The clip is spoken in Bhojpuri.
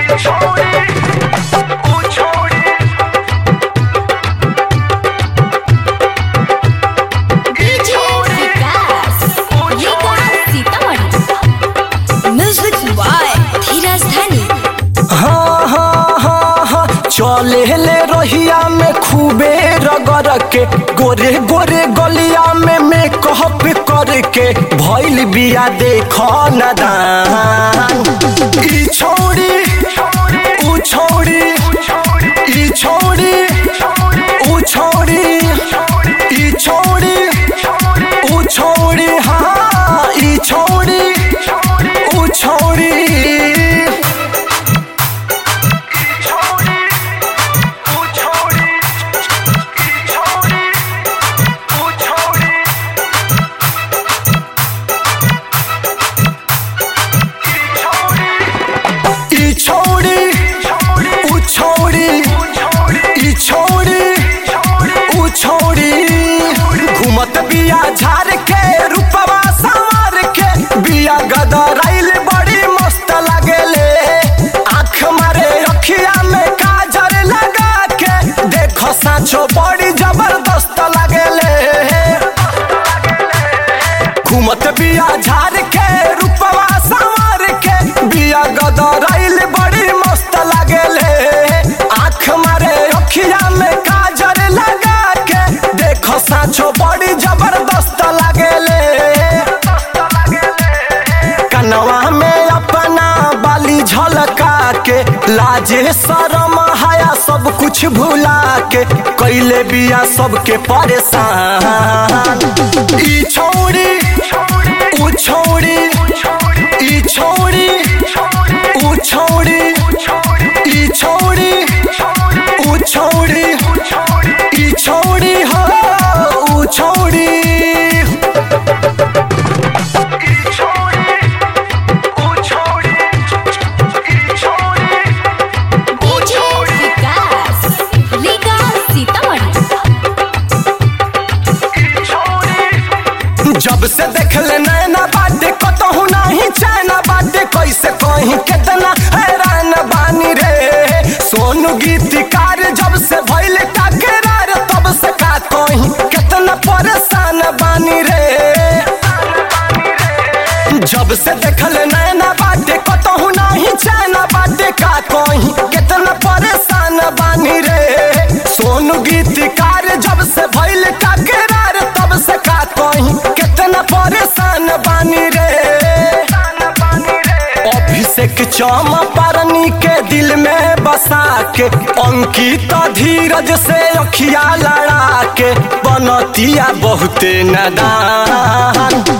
DJ Vikas Vikas Sitamarhi music by Dheeraj Dhani हाँ हाँ हाँ हाँ चले ले रहिया में खूबे रगड़ के गोरे गोरे गलिया में मेकअप करके भइल बिया देख न दान ई छोड़ी ऊ छोड़ी ई छोड़ी ऊ छोड़ी ई छोड़ी ऊ छोड़ी हाँ ई छोड़ी ऊ छोड़ी ई छोड़ी ऊ छोड़ी ई छोड़ी ऊ छोड़ी घूमत बिया झार के रूपवा संवार के बिया गदराइल बड़ी मस्त लागेले आँख मारे अखिया में काजर लगा के देखो साचो बड़ी जबरदस्त लागेले घूमत बिया झार के रूपवा संवार के बिया गदराइल बड़ी मस्त लागेले आँख मारे अखिया में काजर लगा के देखो साचो बड़ी जबरदस्त लागेले कनवा में अपना बाली झलका के लाजे शरम हाया सब कुछ भुला के कैले बिया सबके परेशान ई छोड़ी ऊ छोड़ी ई छोड़ी ऊ छोड़ी ई छोड़ी ऊ छोड़ी ई छोड़ी हो ऊ छोड़ी डीजे विकास विकास सीतामढ़ी जब से देखले नैना बाटे कतहु नाही चैना बाटे कैसे कहीं कितना हैरान बानी रे सोनू गीतकार जब से भइल टकरार तब से का कहीं कितना परेशान बानी रे जब से देखले नैना बाटे कतहु नाही चैना बाटे का कहीं कितना परेशान बानी रे सोनू गीतकार जब से भइल टकरार तब से का कहीं कितना परेशान बानी रे अभिषेक चौमापारनी के दिल में बसा के अंकित धीरज से अखिया लड़ा के बनतिया बहुते नदान